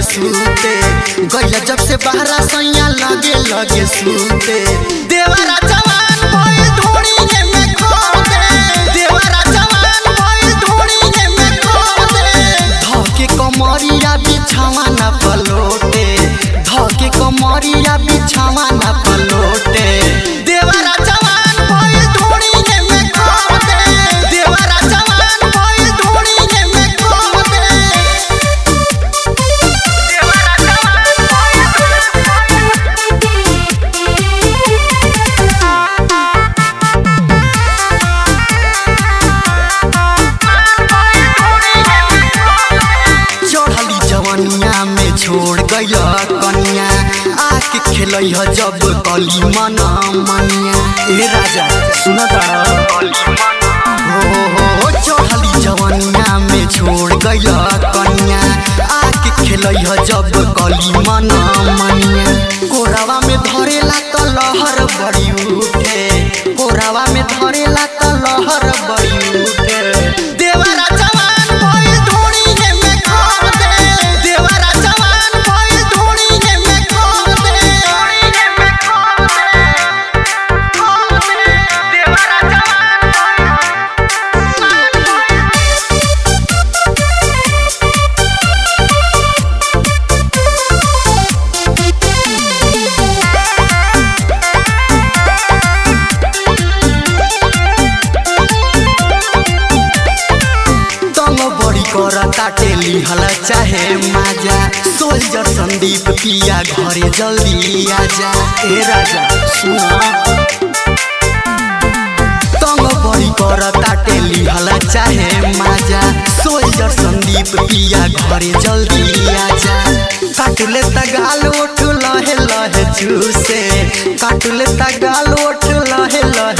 सूते गैया जब से बहरा सैया लगे लगे सूते देवरा जवान भइल धोड़ी में खो दे देवरा जवान भइल धोड़ी में खो दे धके कमरिया बिछावा ना पलोटे धके कमरिया बिछावा ना पलोटे देवरा जवान भइल धोड़ी में खो दे देवरा जवान भइल धोड़ी में खो दे चढ़ली जवनिया में छोड़ गइल कनिया आके खेलै ह जब कली मन मनिया ए राजा सुन हो हो हो चढ़ली जवनिया में छोड़ गइल कनिया आके खेलै ह जब कली मन मनिया कोरावा में धरेला त लहर बड़ी उठे कोरावा में धरेला त लहर बड़ी उठे देवरा जवान भइल धोड़ी में खो दे देवरा जवान भइल धोड़ी में खो दे में खो दे खो दे देवरा जवान तंग बड़ी कर काटे लिहल चाहे माजा सोल्जर संदीप पिया घरे जल्दी आजा ए राजा सुन तंग बड़ी कर काटे लिहल चाहे माजा सोल्जर संदीप पिया घरे जल्दी आजा काटले तगाल ओठ लहे लहे चूसे काटले तगाल ओठ लहे लहे